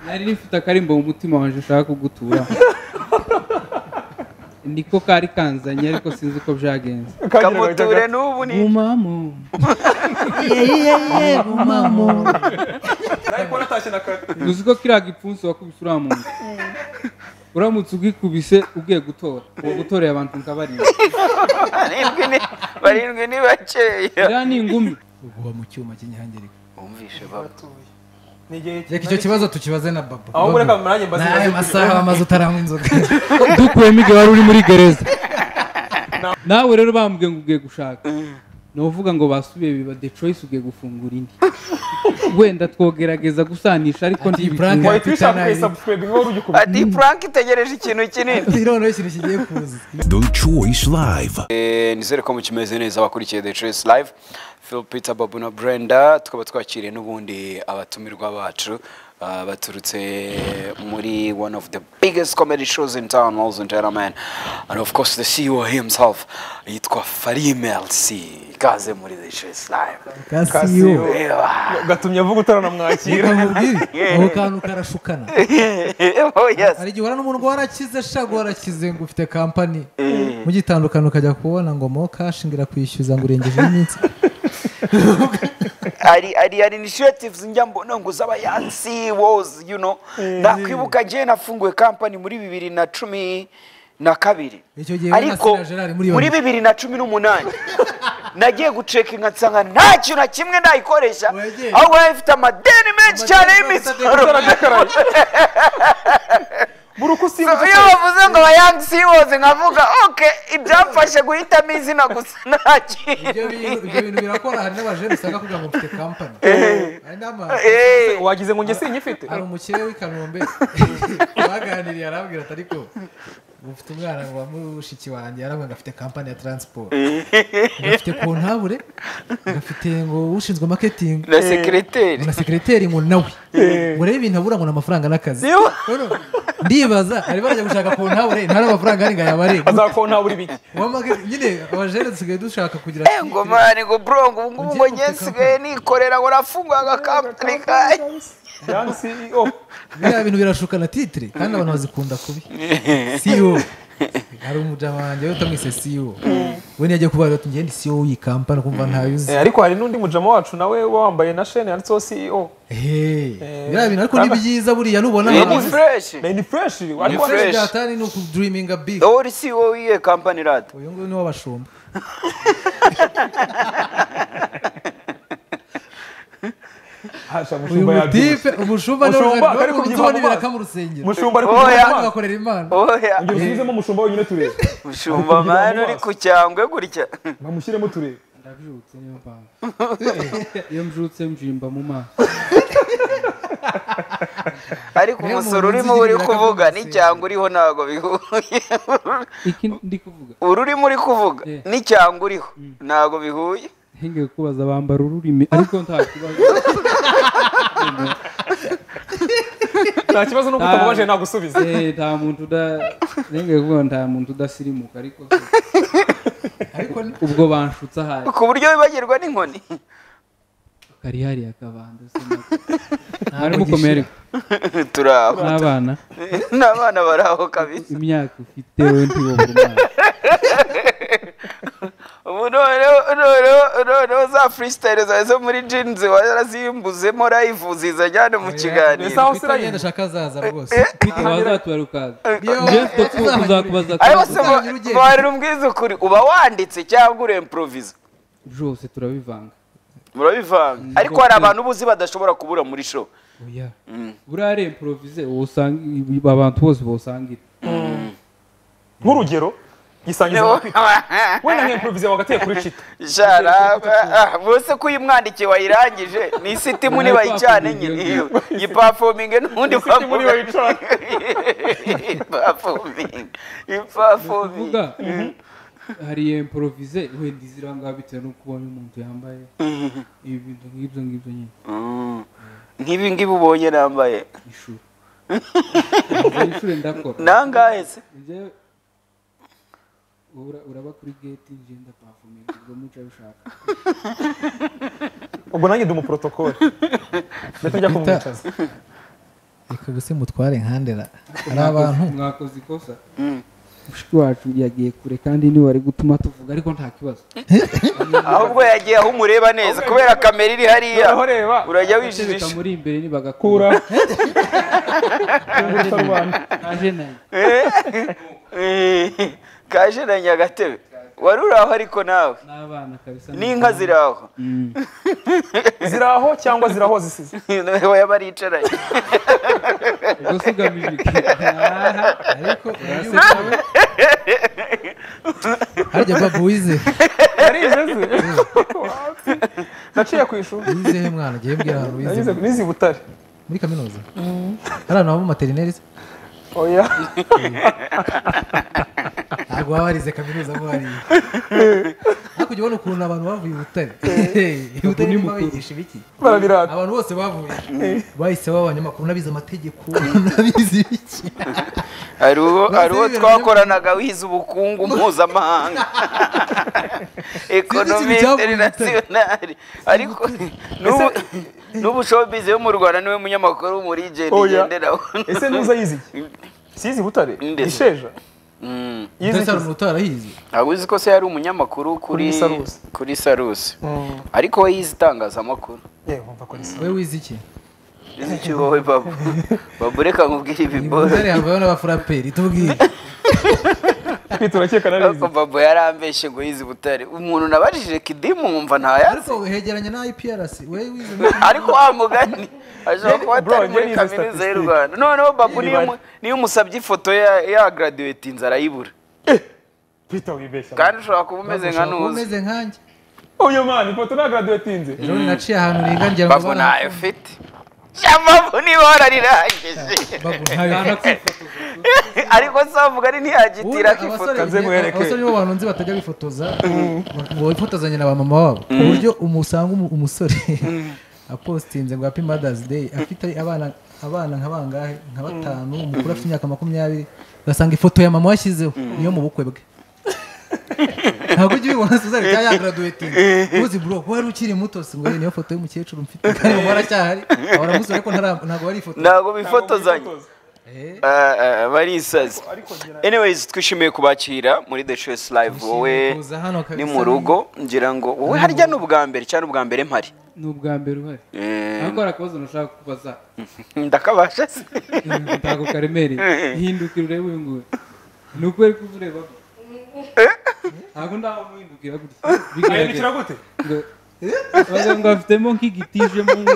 nari rifite akarimbo mu mutima wanjye ushaka kugutura niko kari kanzanye ariko sinzi uko byagenze kamuture n'ubu ni mumamo nawe kubona atashye na kare uzi ko kiriya gipfunsi wakubise uriya muntu uramutse ugikubise ugiye gutora uwo gutoreye abantu nkabarinda barindwi ni- barindwi ni bakeya iriya ni ingumi uguha mu cyuma cy'inyihangirika wumvishe baba ni igihe reka icyo kibazo tukibaze na baba ahubwo reka nanjye mbaze n'ayo ibibazo masaha wamaze utaranywa inzoga dukuyemo igihe wari uri muri gereza nawe rero bambwiye ngo ugiye gushaka nuvuga ngo basubiye biba the choice ugiye gufungura indi wenda twogerageza gusanisha ariko Ati, ntibikunda Frank- wahita ubishaka ukayisabusikwega nk'uwari ugikubita ati frank itegereje ikintu kinini irondo ikintu kigiye kuza The Choice Live. Eh, nizere ko mukimeze neza abakurikiye The Choice Live Phil Peter Babu na Brenda tukaba twakiriye n'ubundi abatumirwa bacu ah, baturutse muri one of the biggest comedy shows in town ladies and gentlemen and of course the CEO himself yitwa Farim LC kaze muri The Choice Live kasiyo Ewa. gatumye avuga utaranamwakira kamubwire ako kantu karashukana oh yes hari igihe uhura n'umuntu ngo warakize shago warakize ngo ufite kampani mugitandukana ukajya kubona ngo mo kashi ngira kwishyuza ngo urengeje iminsi ari ari ari initiatives njya mbona ngo z'abayansi wozi you know nakwibuka njye nafunguye company muri bibiri na cumi na kabiri Icyo gihe ariko we na Sina Gerard muri iyo muri nzu. bibiri na cumi n'umunani nagiye gucekinga nsanga nta kintu na kimwe nayikoresha Wegeye. ahubwo yari ifite amadeni menshi cyane y'imisoro buri uko usimba So, iyo bavuze ngo abayansi siwozi nkavuga ok ibyamfashe guhitamo izina gusa nta kintu ibyo bintu ibyo bintu birakora hari n'abajene usanga kugira ngo mfite kampani hari n'ama Eh, wagize ngo njye sinyifite hari umukire w'i kanombe baganiriye arambwira ati ariko ufite umwana wa mushiki wanjye arambwira ngo afite kampani ya taransiporo agafite kontabure agafite ngo ushinzwe maketingi na sekireteri na sekireteri ngo nawe ngo rero ibintu abura ngo ni amafaranga n'akazi Iyo- None ndibaza ari barajya gushaka kontabure nta n'amafaranga ari ngo ayabare azakona buri biki Uwamake- nyine abajene dusigaye dushaka kugira Eh, ngo mani ngo bro ngo ubu ngubu ngo njye nsigaye nikorera ngo nafunguye agakampani kanjye yani CEO biriya bintu birashukana titire kandi abantu bazikunda kubi siyo hari umudamu wanjye we utamwise siyo we niyo agiye kubaza ati ngende siyo w'iyi kampani ukumva ntayo uzi Eh, ariko hari n'undi mujama wacu nawe uba wambaye na shene yanditseho CEO Hey, biriya bintu ariko ni byiza buriya nubona ni abantu fresh Na ni fresh ariko fresh. byatani ni ukuduriminga big wowe uri CEO w'iyo kampani rada uyu nguyu ni w'abashumba hasha uyu mushumba yabyibushye mutipe umushumba ni Umushumba, we ariko uzi ubona kubyimba ibiraka mu rusengero mushumba ariko Oya. kugira amaso. agakorera imana oya ongera usubizemo umushumba wenyine turebe mushumba mani uri ku cyangwe gutya nkamushyiremo turebe ndabyutse niyo mpamvu iyo mbyutse mbyimba mu maso ariko Niyo umusoro muntu urimo uzi uri ibiraka kuvuga byose. n'icyangwe uriho ntabwo bihuye iki ndi kuvuga uru urimo uri kuvuga Eh. n'icyangwe uriho ntabwo bihuye ngiye kubaza bambara ururimi ariko nta kibazo nta kibazo nuko utamubaje nagusubiza Eh, nta muntu uda ngiye kuvuga nta muntu udasirimuka ariko se ariko ni- ubwo banshutse ahari ku buryo wibagirwa n'inkoni kari hariya kabanda se nako. ntabwo mwari mukomere turi aho n'abana n'abana bari aho kabisa imyaka ufite we ntiwo ku mwana ubu noneho noneho noneho za freestyle zawe zo muri jeans warazimbuzemo live zizajyane mu kiganiro Mbese aho Peter sirayini? yenda ashaka azaza rwose twite wazatubara ukaza njyewe mfite ku- kuzakubaza ariko akabazo se Uzajya urugendo. mwarira umbwiza ukuri uba wanditse cyangwa uremporoviza byose turabivanga murabivanga ariko hari abantu uba uzi badashobora kubura muri show oya buriya reimporovize usanga ibi- abantu bose bawusangira nk'urugero gisangiza wenda nk'improvize wagateye kuri cita jaraba ah, bose ko uyimwandikiye wayirangije ni isitimu nibayicane nyine iyo yipafominge n'ubundi isitimu nibayicane. ipafominge ipafominge uvuga hari reimporovize wenda iziranga bitewe n'uko ubonye umuntu yambaye ibintu nk'ibyo ngibyo nyine nk'ibi ngibi ubonye nambaye ishuri ishuri ndakora nangahe se njyewe ura- uraba kuri geti ngenda pafuminga ubwo muca bishaka ubwo nanjye ndi umuprotokole ndetse njya kumwicaza reka ubuse mutware nkandera hari abantu mwakoze ikosa mushiki wacu yagiye kure kandi ntiwari gutuma tuvuga ariko nta kibazo ahubwo yagiye aho umureba neza kubera kamera iri hariya Noneho reba. urajya Gatebe wijijisha kamuri imbere nibagakura kura kungutsa rubanda naje nayo Eh, kaje na nyagatebe wari uri aho ariko nawe n'abana kabisa n'inka ziri aho ziri aho cyangwa ziri aho zisize oya baricaranye ubwo si ugamije iki Aha. ariko urase nawe harya baba wize yarize ze naciye ku ishuri wizehe mwana ugiye mbwira ahantu wize nanyuze nizi butare muri kaminuza hari abantu baba materineri se oya ntabwo baba barize kaminuza mo hariya hakurya ubona ukuntu abantu bavuye i butare i butare ni niba mukuru. bigisha ibiki barabirata abantu bose bavuye bahise baba abanyamakuru n'abize amategeko n'abize ibiki hari uwo Maze hari uwo ibintu twakoranaga wize ubukungu mpuzamahanga ekonomi cyavuye interinasiyonari ariko n'ubu n'ubu showbiz yo mu rwanda niwe munyamakuru muri jeni oya igenderaho ese nuza yize iki sizi butare Ndetse. isheja Mm. yize ndetse hari iki umuntu utarahize ntabwo uzi ko se yari umunyamakuru kuri Kuri Sarusi. kuri sarusi Mm. ariko we yize itangazamakuru yewe wumva ko risa we wize iki izi iki wowe babu babu reka nkubwire i ibiboro butare havayo n'abafuraperi tubwire turakeka narize ariko babu yarambeshye ngo yize butare umuntu nabajije kidimu nkumva ntayazi ariko hegeranye na iprc we wize ariko wa mugani ashobora kuba Bro, atari muri njye nize kaminuza y'u statistics. rwanda noneho babu niyo Imibare. mu- niyo umusabye ifoto ya- ya graduate inzara yibura pita wibeshya kandi ushobora kuba umeze nka nuzi umeze nkanjye oya mani ifoto nta graduatinze ejo bundi naciye ahantu nigangira ngo babu ntayo ufite babu niba wararirangeje babu ntayo ariko se wavuga ari ntiyagitira Ubundi akifoto abasore nze ni- nkwereke. abasore nibo bantu nzi batajya bifotoza ngo bifotozanye na ba mama wabo ku buryo umusanga umu- umusore apostinze ngo happy mothers day afite abana abana nka bangahe nka batanu umukuru afite imyaka makumyabiri ugasanga ifoto ya mama washyizeho niyo mu bukwe bwe ntabwo ujya ubibona suzari cyangwa yagaraduweti uzi bro ko wari ukiri muto si ngo "Eh, niyo foto y'umukecuru mfite kandi mama waracyahari waramusore ariko ntara- ntabwo wari ifoto ntabwo bifotozanya Ah, ah, barisazi anyways twishimiye kubakira muri the choice live wowe kuza hano kabisa. ni mu rugo ngira ngo wowe harya ni ubwa mbere cyangwa ni ubwa mbere mpari ni ubwa mbere uhari Eh, ariko hari akabazo nashaka kubaza ndakabasha se ntabwo karemereye hindukira urebe uyu nguyu ni ukubera ko uba ureba ko ntabwo ndaho muhindukira gutya bigaragara ayibikira gute ngo wagira ngo afitemo nk'igitije mu nda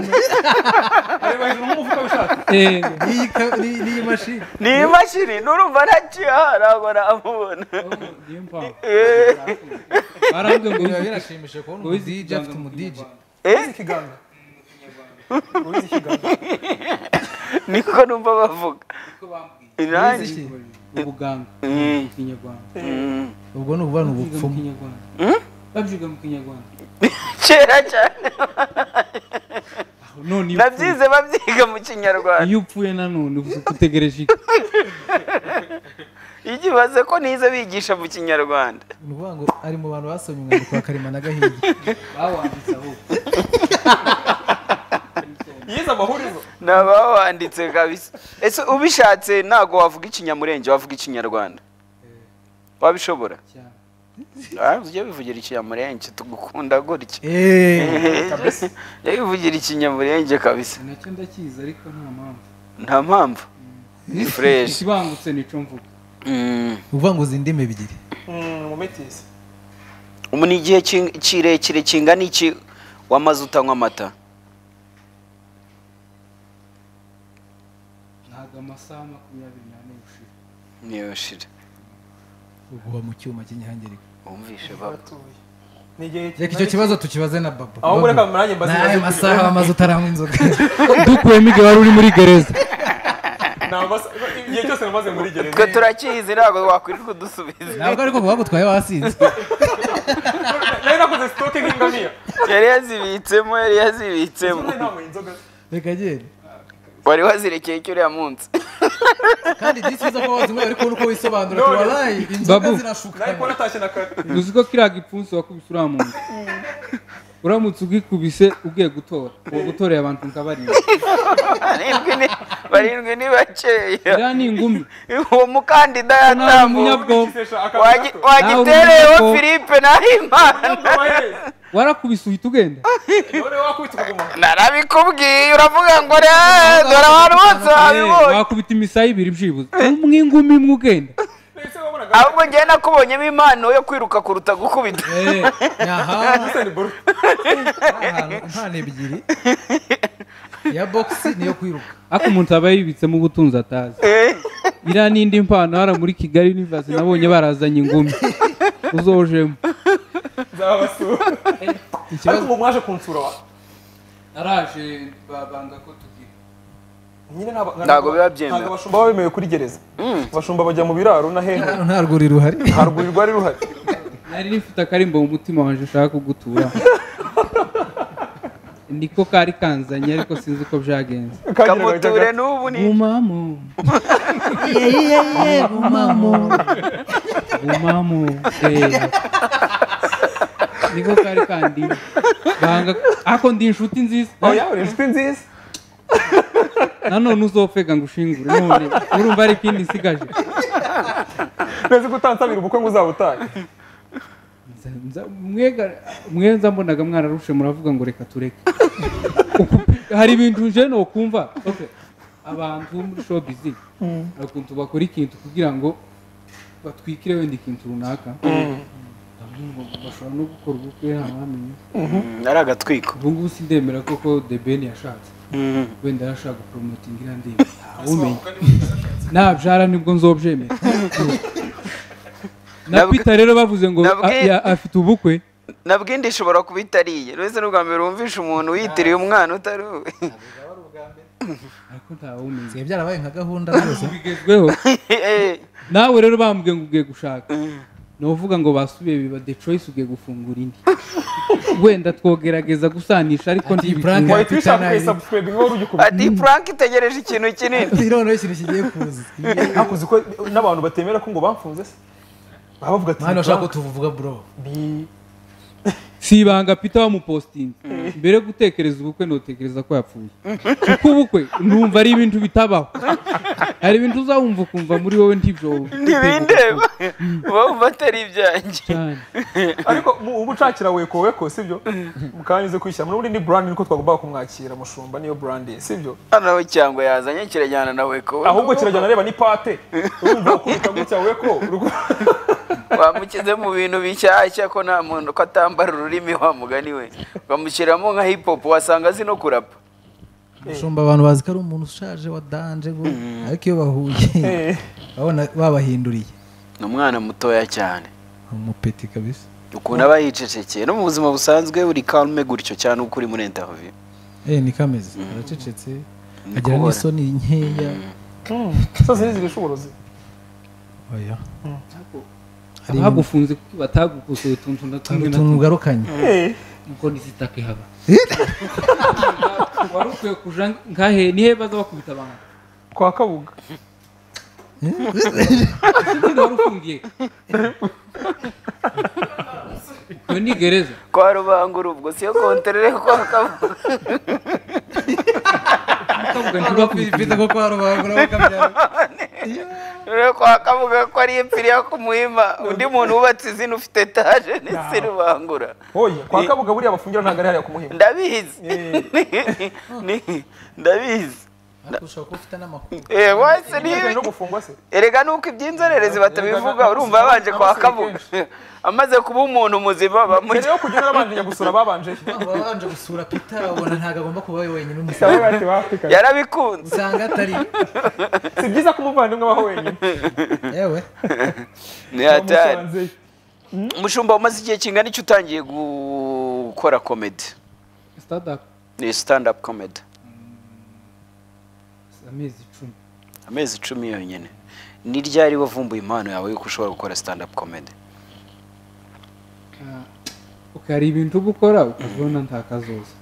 areba hejuru nk'umufuka w'ishati Eh, N'iyi ka- n'iyi n'iyi mashini ni imashini nurumva ntakiha ntabwo namubona niyo mpamvu barambwiye ngo biba wize- birashimishije kubona ngo wize umudije afite umudije ikiganza uzi ikiganza uzi ikiganza niko numva bavuga Wize irangi iki? ubuganga mu kinyarwanda Mm. ubwo ni ubuvana babyiga mu ubupfumu kinyarwanda babyiga mu kinyarwanda kera cyane aho none iyo upfuye- nabyize babyiga mu kinyarwanda iyo upfuye nanone ubu utegereje iki ikibazo ko nize bigisha mu kinyarwanda ni ukuvuga ngo ari mu bantu basomye umwandiko wa karemano gahinda bawanditse ahubwo yize amahurizo ni abawanditse kabisa ese ubishatse ntabwo wavuga ikinyamurenge wavuga ikinyarwanda wabishobora cyane Ah, ujye wivugira ikinyamurenge tugukunda gutya jya wivugira ikinyamurenge kabisa nacyo ndakizi ariko nta mpamvu nta mpamvu ni fureshi ikibangutse nico mvuga Mm. uvuga ngo uzi indimi ebyiri mu mitisi ubu ni igihe king- kirekire kingana iki wamaze utanywa amata ntabwo amasaha makumyabiri n'ane gushira niyo shira uguha mu cyuma cy'inyihangirika wumvishe baba batuye ni igihe reka icyo kibazo tukibaze na babo Ahubwo reka murange mbaze ibibazo n'ayo masaha wamaze utaranywa inzoga dukuyemo igihe wari uri muri gereza Nta masa- igihe cyose namaze muri gereza twe turakizi ntabwo wakwirirwa udusubiza ntabwo ariko bagutwaye wasinze nari nakoze sitoke nk'ingamiya yari yazibitsemo yari yazibitsemo Ubundi ntanyweye inzoga reka genda wari wazirekeye icyo uriya munsi kandi disi zo kuba wazinyweye ariko uko wisobanura None. tuwarayi inzoga Babu. zirashuka nari kubona atashye na kare uzi ko kiriya gipfunsi wakubise uriya muntu uramutse ugikubise ugiye gutora uwo gutoreye abantu nkabarira barindwi ni- barindwi ni bakeya iriya ni ingumi uwo mukandida nawe yatambuka umunyabwoba Wagi- Nawe wagitereyeho umunyabwo- philippe nahimana warakubise uhita ugenda narabikubwiye uravuga ngo re dore abantu bose babibonye wakubita imisaya ibiri byibuze umwingumi imwe ugenda ahubwo njyewe nakubonyemo impano yo kwiruka kuruta gukubita Eh, nyahaha ahantu impano ebyiri iya bogisi niyo kwiruka ariko umuntu aba yibitsemo ubutunzi atazi iriya n'indi mpano hara muri kigali universe nabonye barazanye ingumi uzojemo ariko ubu mwaje kunsura wa araje babanga ko tugira nyine ntabwo Ntabwo biba byemewe. ntabwo abashumba baba bemewe kuri gereza abashumba bajya mu biraro na hehe hano nta rwuri ruhari nta rwuri rwari ruhari nari rifite akarimbo mu mutima wanje ushaka kugutura niko kari kanzanye ariko sinzi uko byagenze kamuture n'ubu ni umamo umamo umamo niko kari kandi banga ako ndi inshuti nziza oya uri inshuti nziza nanone uzofega ngo ushingure none urumva ari ikindi nsigaje neza ko utansabira ubukwe ngo uzaba utaye Nza- nza- mwega- mwenza mbonaga mwararushe muravuga ngo reka tureke Uku- hari ibintu nje nokumva Okay. abantu bo muri showbiz bakuntu bakora ikintu kugira ngo batwikire wenda ikintu runaka Ndavuga ngo bashobora no gukora ubukwe ntawamenya ari agatwiko ubu ngubu sindemera koko the ben yashatse wenda yarashaka guporomotinga iriya ndirimbo ntawumenya nabyara nibwo nzobyemera na Nabwi- peter rero bavuze ngo a- Nabwi- ya- afite ubukwe nabwo indi ishobora kuba itariye uretse n'ubwa mbere wumvishe umuntu wiyitiriye umwana utari uwe ariko ntawumenya siya byarabaye nka gahunda rwose bigezweho nawe rero bambwiye ngo ugiye gushaka nuvuga ngo basubiye biba the choice ugiye gufungura indi wenda twogerageza gusanisha ariko Ati, ntibikunda. Frank- wahita ubishaka ukayisabusipurega iwe wari ugikubita ati frank itegereje ikintu kinini noneho ikintu kigiye kuza ariko uzi ko n'abantu batemera ko ngo bamfunze se baba bavuga ati mwana ushaka ko tuvuga bro Bi- si ibanga peter wamupostinze mbere yo gutekereza ubukwe ntutekereza ko yapfuye kuko ubukwe numva ari ibintu bitabaho hari ibintu uzawumva ukumva muri wowe ntibyo ntibindeba uba wumva atari ibyanjye cyane ariko mu- ubu ucakira weko weko sibyo mukanya uze kwishyira muri ni brand niko twagombaga kumwakira mushumba niyo brand ye sibyo hano cyangwa yazanye kirajyana nawe kuba ahubwo kirajyana areba ni pate urumva ukubita gutya weko wamukize mu bintu bishyashya ko nta muntu ko atambara ururimi wa mugani we ukamushyiramo nka hip hop wasanga azi no kurapa ushumba abantu bazi ko ari umuntu ushaje wa danje ngo ariko iyo bahuye babona babahinduriye ni umwana mutoya cyane umupeti kabisa ukuntu aba yicecekeye no mu buzima busanzwe uri kalme gutyo cyane uko uri muri interview eh ni kameze aracecetse Ni agira kubona. n'isoni nkeya zose ntizirisha uburozi oya hari ibintu- abagufunze kuko batagukuze utuntu na tumwe na utuntu tumwe ugarukanye nuko nisitake haba wari ukwiye kuja ngahe nihe baza bakubita abantu kwa kabuga Ninde wari ufungiye iyo ni gereza kwa rubangura ubwo siyo konterere kwa kabuga bakavuga ntibakubita ko kwa rubangura bakabyara rero kwa kabuga ko ari impfiriya ku muhima undi muntu wubatse izina ufite etaje n'isi rubangura oya kwa kabuga buriya bafungira ntabwo ari hariya ku muhima ndabizi Ni- ndabizi ariko ushobora kuba ufite n'amakuru Eh, wese Bijyanye niba no gufungwa se erega nuko iby'inzererezi batabivuga Erega urumva n'abasirikare abanje kwa kabuga kenshi. amaze kuba umuntu muzima mbere bamugira yo kugenda babanje njya gusura babanje baba babanje gusura peter babona ntabwo agomba kuba we wenyine umusore cyangwa bati bafika yarabikunze usanga atari si byiza ko umuvandimwe abaho wenyine yewe ni hatari Bamusanzeyo. umushumba umaze igihe kingana iki utangiye gukora comedy stade up ni stand up comedy amezi icumi amezi icumi yonyine ni ryari wavumbuye impano yawe yuko ushobora gukora stand up comedy Ah, okay, hari ibintu uba ukora ukabona nta kazoza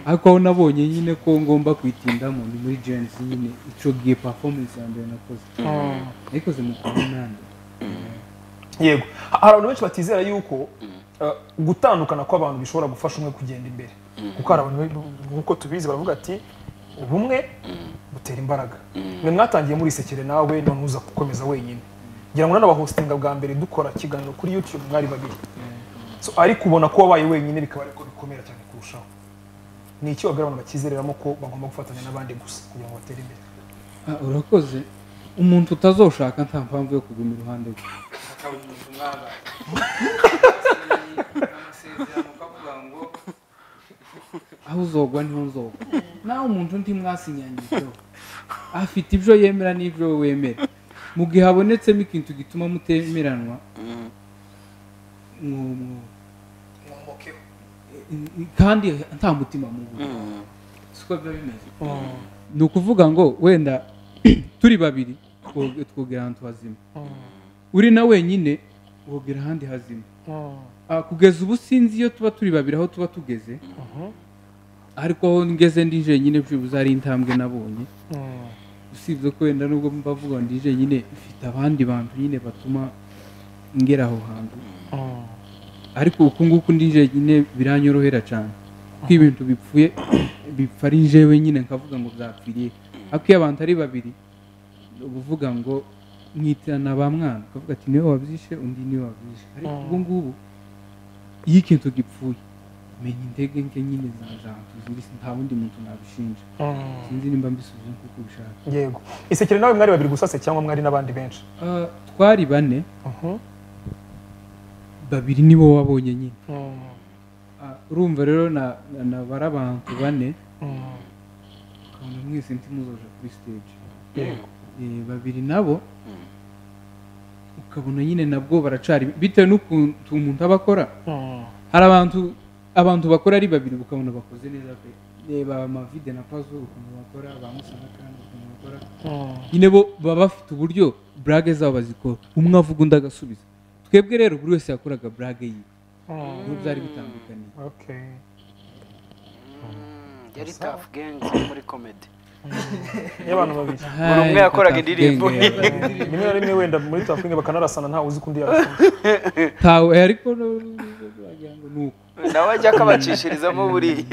ariko aho nabonye nyine ko ngomba kwitindamo ni muri gens nyine ico gihe performance ya mbere nakoze nayikoze mu kumunani yego hari abantu benshi batizera yuko eh, gutandukana kw'abantu bishobora gufasha umwe kugenda imbere kuko hari abantu be- nk'uko tubizi baravuga ati ubumwe butera imbaraga mwe mwatangiye murisekere nawe none uza gukomeza wenyine ngira ngo nanabahostinga bwa mbere dukora ikiganiro kuri youtube mwari babiri So, ariko ubona ko wabaye wenyine bikaba ariko bikomera cyane kurushaho ni iki wabwira abantu bakizereramo ko bagomba gufatanya n'abandi gusa kugira ngo batere imbere Ah, urakoze umuntu utazoshaka nta mpamvu yo kuguma iruhande rwe akaba umuntu umwaba amasezerano akavuga ngo aho uzogwa niho uzogwa nawe umuntu undi mwasinyanyijeho afite ibyo yemera n'ibyo wemera mu gihe habonetsemo ikintu gituma mutemeranwa mwo- mwo- mwumukeho kandi nta mutima mubi siko biba bimeze ni ukuvuga ngo wenda turi babiri two- twogera ahantu hazima uri na wenyine wogera ahandi hazima Ah, kugeza ubu sinzi iyo tuba turi babiri aho tuba tugeze ariko aho ngeze ndi jenyine byibuze ari intambwe nabonye usibye ko wenda nubwo mbavuga ngo ndi jenyine mfite abandi bantu nyine batuma ngera aho hantu ariko uku nguku ndi jenyine biranyorohera cyane kuko ibintu bipfuye bipfa ari jewe nyine nkavuga ngo byapfiriye ariko iyo abantu ari babiri uba uvuga ngo mwitirana ba mwana ukavuga ati niwe wabyishe undi niwe wabyishe ariko ubu ngubu iyo ikintu gipfuye menya intege nke nyine za zantu zindi si- nta wundi muntu nabishinja sinzi nimba mbisubiza nk'uko ubishaka yego isekere nawe mwari babiri gusa se cyangwa mwari n'abandi benshi Ah, twari bane babiri nibo wabonye nyine Ah, urumva rero na- na- nabara abantu bane ukabona mwese ntimuzoje kuri stage Eh, babiri nabo ukabona nyine nabwo baracari bitewe n'ukuntu umuntu aba akora hari abantu abantu bakora ari babiri ukabona bakoze neza pe reba amavide na pazo ukuntu bakora ba musanga kandi ukuntu bakora nyine bo baba bafite uburyo burage zabo bazikora umwe avuga undi agasubiza twebwe rero buri wese yakoraga burage yiwe n'ubwo byari bitandukaniye Okay. yari tafu genzi muri komedi y'abantu babiri Buri umwe yakoraga indirimbo ye. rimwe na rimwe wenda muri tafingi bakanarasana ntawe uzi ko undi yarasana tawe ariko no- wagira ngo ni uko nawe ajya akabacishirizamo buriya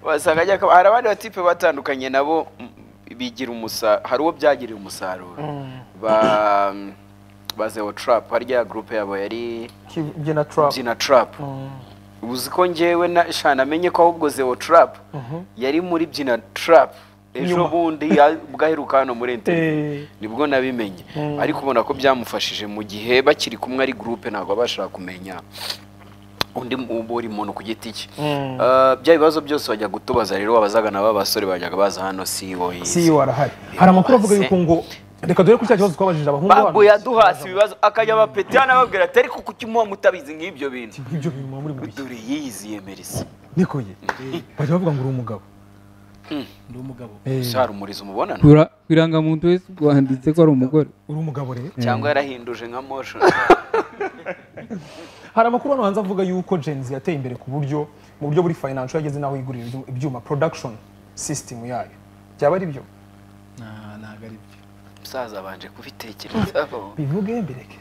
wasanga ajya akaba- hari abandi batipe batandukanye nabo mm, bigira umusaruro hari uwo byagirira umusaruro ba bazeho tarapu harya gurupe yabo yari byina turapu byina tarapu uzi ko njyewe na shana amenye ko ahubwo zewo tarapu yari muri byina tarapu ejo Nyuma. bundi ya- ubwo aheruka hano muri interineti nibwo nabimenye ariko ubona ko byamufashije mu gihe bakiri kumwe ari gurupe ntabwo abasha kumenya undi mu- buri muntu ku giti cye Eh, bya bibazo byose bajya gutubaza rero abazagana b'abasore bajyaga baza hano sibo si warahari hari amakuru avuga yuko ngo reka dore ko cya kibazo twabajije abahungu babo bacu. yaduhasi ibibazo akajya abapeti anababwira ati ariko kuki muba mutabizi nk'ibyo bintu ibyo bintu muba muri buriya dore yiyiziye merisi niko ye bajya bavuga ngo uri umugabo ndi umugabo Eh, hari umurizo umubonano Kwira- ku irangamuntu wese wanditse ko ari umugore uri umugabo rero cyangwa yarahinduje nka motion hari amakuru hano hanze avuga yuko genzi yateye imbere ku buryo mu buryo buri financial yageze n'aho yigurira ibyu- ibyuma production system yayo byaba ari byo Nah, ntabwo ari byo musaza abanje kubitekerezaho bivuge mbireke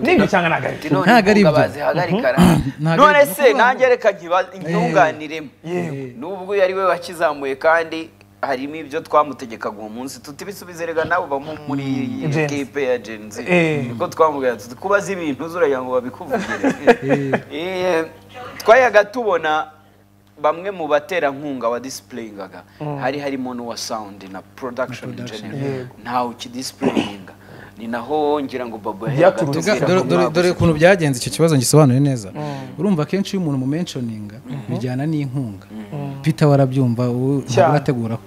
nibyo cyangwa ntabwo ari byo none Ntabwo ari inkunga ibyo. bazihagarika ra. Ntabwo none ari ibyo. se nanjye reka nkiba- ntunganiremo Yewe. nubwo yari we wakizamuye kandi harimo ibyo twamutegekaga uwo munsi tutibisubize rega nawe uba muri Gen Z. ekipe ya genzi Eh. niko twamubwira tuti kubaza ibintu zuragira ngo babikuvugire Eh, twayaga tubona bamwe mu baterankunga wa disipureyingaga hari harimo n'uwa sawundi na production in general ntawe ukidisipureyinga ni naho ngira ngo babo yahaga Byaturutse- tubwira Dore- ngo dore- mwabuze. dore ukuntu byagenze icyo kibazo ngisobanuye neza urumva akenshi iyo umuntu mu menshoninga bijyana n'inkunga peter warabyumva ubu Cyane. ntabwo urateguraho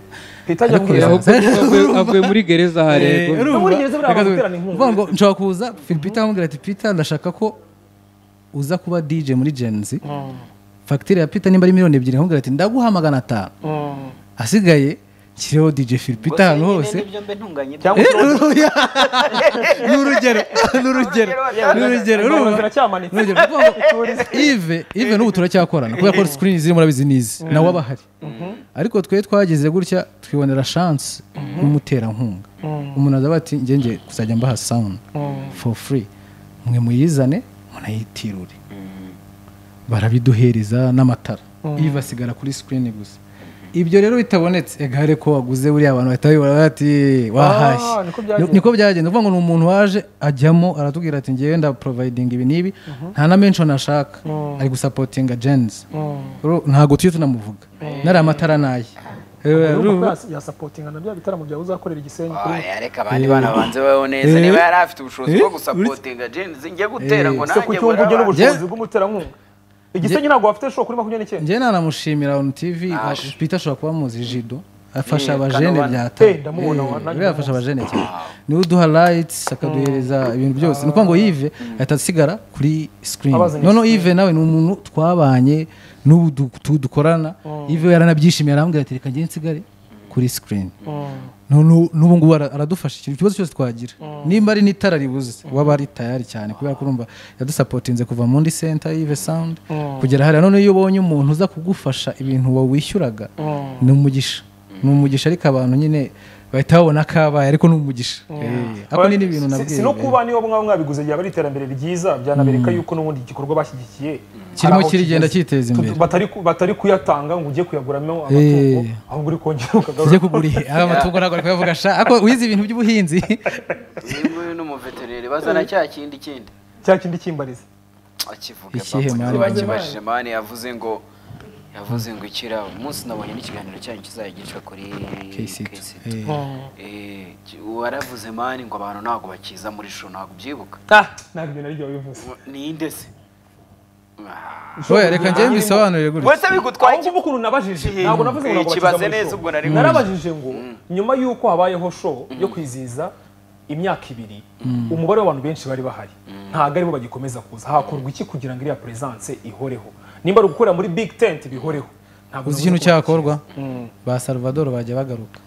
Peter ajya Ariko kwibaza. yaba- ahubwo avuye- avuye muri gereza harego No muri gereza buriya abantu baterana inkunga. Uvuga ngo nshobora kuza Phil Peter amubwira ati Peter ndashaka ko uza kuba DJ muri Gen Z fagitire ya Peter nimba ari miliyoni ebyiri amubwira ati ndaguha magana atanu asigaye nshireho DJ Phil Ubwo Peter ahantu se nyine hose nibyo mbe ntunganye cyangwa Eh, uturabyo. ni urugero ni urugero ni urugero Ingoma urumva? ziracyamanitse. Ni urugero kuvuga ngo ive ive n'ubu turacyakorana kubera ko screen ziri murabizi n'izi nawe aba ahari ariko twe twagize gutya twibonera chance nk'umuterankunga umuntu azaba ati njye njye kuzajya mbaha sound for free mwe muyizane munayitirure barabiduhereza n'amatara iyo basigara kuri sikirini gusa ibyo rero bitabonetse egare ko waguze buriya abantu bahita bibura bati wahashye niko byagenze. niko byagenze uvuga ngo ni umuntu waje ajyamo aratubwira ati ngewe nda provayidinga ibi n'ibi nta na menshoni ashaka ari gusapotinga jenzi ntabwo tujye tunamuvuga nariya matara naye yasapotinga na bya bitaramo byawe uzakorera igisenyi kuri Oya, reka abandi bana banze babeho neza niba yari afite ubushobozi bwo gusapotinga jenzi njye gutera ngo se nanjye kuki wumva ugira buraba. ubushobozi bw'umuterankunga igisenyi ntabwo wafite show kuri makumyabiri n'icyenda njye nanamushimira onu tivi Ah, pita ashobora kuba amuzi jido afasha Eh, abajene Kanobana. byata Eh, ndamubona wa- nanjye buriya afasha abajene cyane niwe uduha rayitsi akaduhereza ibintu byose ni ukuvuga ngo yive ahita asigara kuri Abazanye sikirini noneho yive nawe ni umuntu twabanye n'ubu du- tu- dukorana yive we yaranabyishimiye arambwira ati reka ngende nsigare kuri sikirini n'ubu ngubu ara- aradufasha ikintu ikibazo cyose twagira nimba ari n'itara ribuze waba ari tayari cyane kubera ko urumva yadusapotinze kuva muri senta y'ive sawundi kugera hariya none iyo ubonye umuntu uza kugufasha ibintu wawishyuraga ni umugisha ni umugisha ariko abantu nyine bahita babona kabaye ariko ni umugisha Eh, ako ni n'ibintu Si- nabwiye si no kuba niba mwaba mwabiguze ryaba ari iterambere ryiza byanabereka yuko n'ubundi igikorwa bashyigikiye hari kirimo aho kirigenda kigeze. cyiteza Tu- imbere batari ku- batari kuyatanga ngo ujye kuyaguramo amatungo Eh. ahubwo uri kongera tujye ukagarura kugura ihe aya matungo ntabwo ari kuyavuga sha ariko wize ibintu by'ubuhinzi yewe n'umuveterineri bazana cya kindi kindi cya kindi kimbariza akivuga Ikihe papa, mani? bakibajije mani yavuze ngo yavuze ngo ikira umunsi nabonye n'ikiganiro cyanyu kizagicwa kuri KC2. KC2. Eh. Eh, ki- waravuze mani ngo abantu ntabwo bakiza muri show ntabwo ubyibuka ntabwo ibyo naryo bivuze ninde se Ah. oya reka njye mbisobanurire gutya wese bigutwaye ahubwo iki- ukuntu nabajije Ikintu. ntabwo navuze ngo ntabwo Ikibaze bakiza muri neza show. ubwo nari mu- narabajije ngo nyuma y'uko habayeho show yo kwizihiza imyaka ibiri umubare w'abantu benshi bari bahari ntabwo aribo bagikomeza kuza hakorwa iki kugira ngo iriya presence ihoreho nimba ari ugukorera muri big tent bihoreho ntabwo uzi navuze ikintu ko cyakorwa ba salvador bajya bagaruka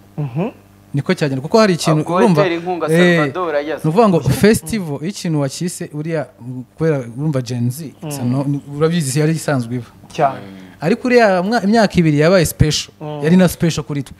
niko cyagenda kuko hari ikintu Ubwo itera inkunga Eh, Salvador yaza. ni ukuvuga ngo festival iyo ikintu wakise uriya mm, kubera urumva genzi urabizi yari isanzwe iba cyane ariko uriya mwa- imyaka ibiri yabaye special yari na special kuri twe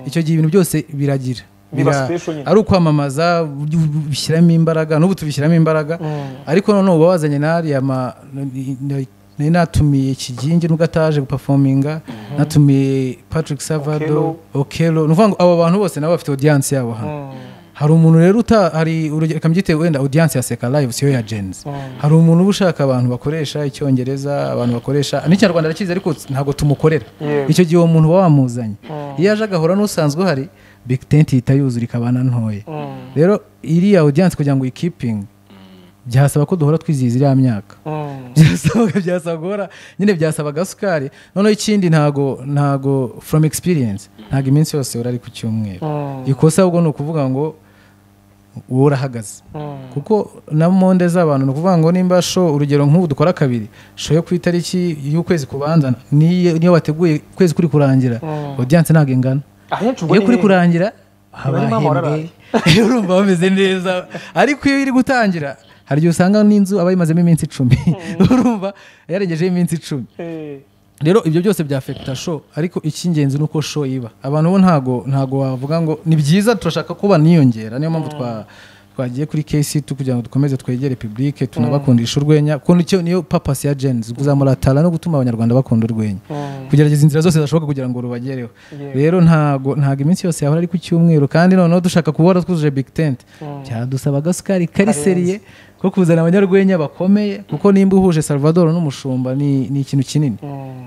icyo gihe ibintu byose biragira Biba Bira- special nyine. ari ukwamamaza ubu- ubu- bishyiramo imbaraga n'ubu tubishyiramo imbaraga ariko noneho uba wazanye n'ariya ma- n- n- nari natumiye kigingi nubwo ataje gupafominga natumiye patrick savado okelo ni ukuvuga ngo abo bantu bose nabo bafite audiyanse yabo hano hari umuntu rero uta hari urugero kambyite wenda audience ya seka live siyo ya genzi hari umuntu uba ushaka abantu bakoresha icyongereza abantu bakoresha n'ikinyarwanda arakizi ariko ntabwo tumukorera Yego. icyo gihe uwo muntu uba wamuzanye iyo aje agahora n'usanzwe uhari big tent ihita yuzura ikabana ntoya rero iriya audience kugira ngo uyikipinge byasaba ko duhora twizihiza iriya myaka byasabaga byasaba guhora nyine byasaba agasukari noneho ikindi ntago ntago from experience ntago iminsi yose urari ku cyumweru ikosa ahubwo ni ukuvuga ngo wowe urahagaze kuko na monde z'abantu ni ukuvuga ngo nimba sho urugero nk'ubu dukora kabiri sho yo ku itariki y'ukwezi kubanza niyo niyo wateguye ukwezi kuri kurangira audience ntago ingana ahenshi ubwo iyo ni kuri hehe? kurangira haba Bari mama wararaye. ahembwe urumva bameze neza ariko iyo iri gutangira hari igihe usanga n'inzu aba yimazemo iminsi icumi urumva yarengejeho iminsi icumi Eh. rero ibyo byose byafekita show ariko icy'ingenzi ni uko show iba abantu bo ntago ntago wavuga ngo ni byiza turashaka kuba niyongera niyo mpamvu twa twagiye kuri kc tu kugira ngo dukomeze twegere publike tunabakundisha urwenya kuko nicyo niyo papasi ya jenzi kuzamuratara no gutuma abanyarwanda bakunda urwenya kugerageza inzira zose zashoboka kugira ngo rubagereho rero ntago ntago iminsi yose yahora ari ku cyumweru kandi noneho dushaka kubora twujuje big tent byadusaba agasukari kari seriye ko kuzana abanyarwenya bakomeye kuko nimba uhuje salvador n'umushumba ni, ni ikintu kinini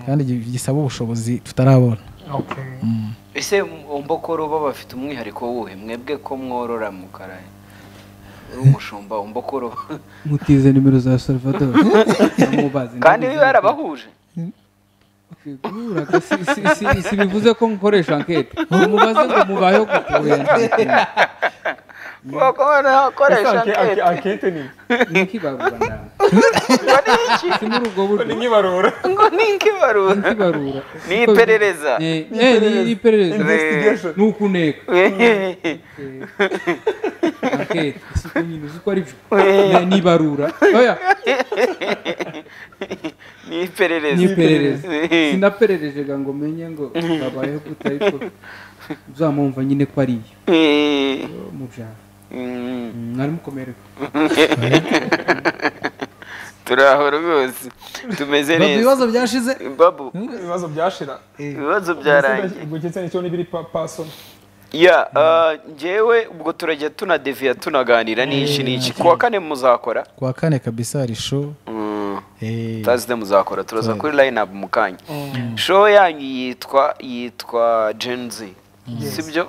kandi gi- gisaba ubushobozi tutarabona Okay. ese umbokoro bo bafite umwihariko wuhe mwebwe ko mworora mu karaye uri umushumba umbokoro mutize nimero za salvador Namubaze. kandi we yarabahuje Guhura, si- si- si- si bivuze ko nkoresha ankete mubaze ngo mubayeho gute wenda Ese bakoresha anke- anke- ankete ni ni iki barura si muri ubwo buryo ni nkibarura ngo ni ikibarura iki barura Ni iperereza. Eh, eh, ni ni iperereza Investigation. ni ukuneka ankete si uko nyine uzi ko ari byo Ni- ni ibarura oya ni iperereza ni iperereza sinaperereje ngo menye ngo babayeho gute ariko uzamumva nyine ko ari iyo Eh, mu byaro mm, mwari mukomerewe turi aho rwose tumeze Babu, neza ibibazo byashize babu ibibazo byashira ibibazo byarangiye ubwo ndetse n'icyo n'ibiri pasoni ya ah, njyewe ubwo turajya tunadeviya tunaganira n'iki n'iki ku wa kane muzakora kuwa kane kabisa hari show Mm. Eh, tazide muzakora turaza Turaza. kuri line up mukanya show yanyu yitwa yitwa gen z sibyo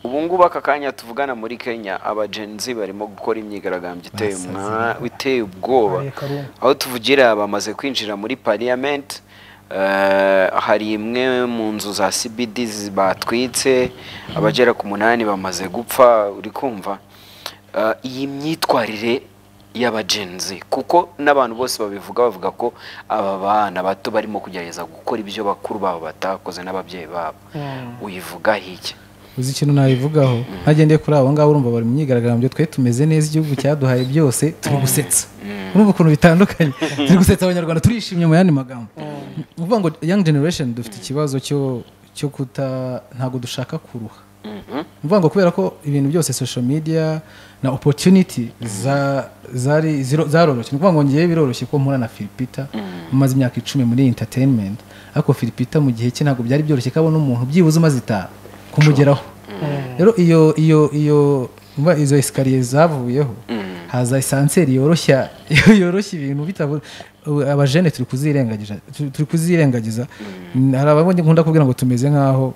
ubu ngubu aka kanya tuvugana muri kenya aba gen z barimo gukora imyigaragambyo iteye Basaze. umwa- iteye ubwoba Baye karungu. aho tuvugira bamaze kwinjira muri parliament eh, hari imwe mu nzu za cbd zi- batwitse abagera ku munani bamaze gupfa uri kumva Eh, iyi myitwarire y'abagenzi kuko n'abantu bose babivuga bavuga ko aba bana bato barimo kugerageza gukora ibyo bakuru babo batakoze n'ababyeyi babo uyivuga hirya uzi ikintu nabivugaho ntagendeye kuri abo ngabo urumva bari mu myigaragambyo twe tumeze neza igihugu cyaduhaye byose turi gusetsa urumva ukuntu bitandukanye turi gusetsa abanyarwanda turishimye mu yandi magambo ni ukuvuga ngo young generation dufite ikibazo cyo cyo kuta ntabwo dushaka kuruha ni ukuvuga ngo kubera ko ibintu byose social media na opportunity za- zari ziro- zaroroshye ni ukuvuga ngo ngewe biroroshye ko mpura na filipita umaze imyaka icumi muri entertainment ariko filipita mu gihe cye ntabwo byari byoroshye ko abona umuntu byibuze umaze itanu kumugeraho rero iyo iyo iyo umva izo esikariye zavuyeho haza esanseri yoroshya yoroshya ibintu bitavu abajene turi kuzirengagiza tu- turi kuzirengagiza hari abandi nkunda kubwira ngo tumeze nk'aho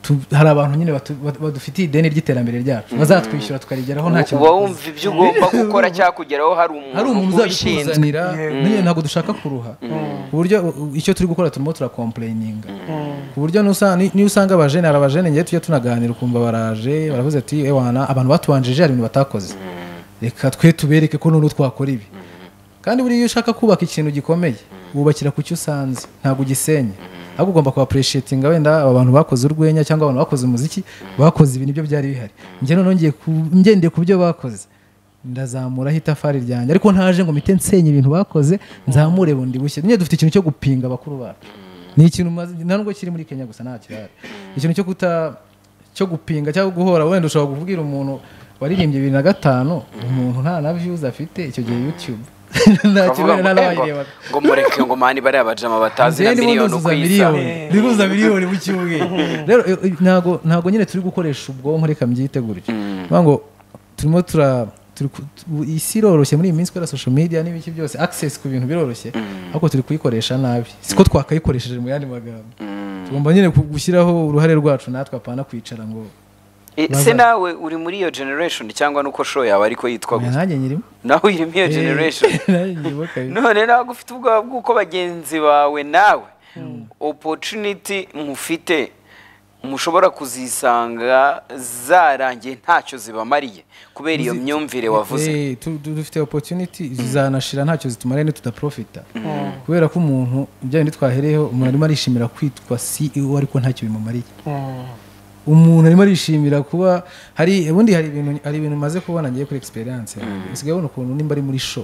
tu- hari abantu nyine batu- batu- badufitiye ideni ry'iterambere ryacu bazatwishyura tukarigeraho ntacyo uba dukoze. wumva ibyo ugomba gukora cyangwa kugeraho hari hari umuntu umuntu ubishinzwe uzabikuzanira nyine ntabwo dushaka kuruha ku buryo u- icyo turi gukora turimo turakomplayininga ku buryo n'usa- ni- niyo usanga abajene hari abajene ngewe tujya tunaganira ukumva baraje baravuze ati ewana abantu batubanjije hari ibintu batakoze reka twe tubereke ko noneho twakora ibi kandi buriya iyo ushaka kubaka ikintu gikomeye wubakira ku cyo usanze ntabwo ugisenye ahubwo ugomba kubapureshetinga wenda aba bantu bakoze urwenya cyangwa abantu bakoze umuziki bakoze ibintu ibyo byari bihari njye noneho ngiye ku- ngendeye ku byo bakoze ndazamuraho itafari ryanjye ariko ntaje ngo mpite nsenye ibintu bakoze nzamure bundi bushya nyine dufite ikintu cyo gupinga abakuru bacu ni ikintu maze nta nubwo kiri muri kenya gusa nta kirahari ikintu cyo kuta cyo gupinga cyangwa guhora wenda ushobora kubwira umuntu waririmbye bibiri na gatanu umuntu nta na views afite icyo gihe youtube nta Bavuga kibera ngo, nta "Emba, n'abayirebaga ngo mureke ngo mani bariya bajama batazi na Zeni miliyoni bundi uko uzuza isa miliyoni ndi kuzuza miliyoni mu cyumweru rero eh, eh, ntago ntago nyine turi gukoresha ubwonko reka mbyite gutyo Vuga ngo turimo tura turi ku- tu- isi iroroshye muri iyi minsi kubera social media n'ibiki byose access ku bintu biroroshye ariko turi kuyikoresha nabi siko twakayikoresheje mu yandi magambo tugomba nyine ku- gushyiraho uruhare rwacu natwe apana kwicara ngo Eh, se nawe uri muri iyo generation cyangwa nuko show yawe ariko yitwa "Oya, gusa nanjye nyirimo nawe uri muri iyo Eh, generation nanjye nyirimo kabisa none ntabwo ufite ubwoba bw'uko bagenzi bawe nawe opportunity mufite mushobora kuzisanga zarangiye ntacyo zibamariye kubera iyo myumvire wavuze Eh, tu- tu- dufite opportunity zizanashira ntacyo zitumariye ntitudaprofita kubera ko umuntu ibyawe ntitwahereyeho umuntu arimo arishimira kwitwa ceo ariko ntacyo bimumariye umuntu arimo arishimira kuba hari ubundi hari ibintu hari ibintu maze kubona ngiye kuri experience usigaye ubona ukuntu nimba ari muri show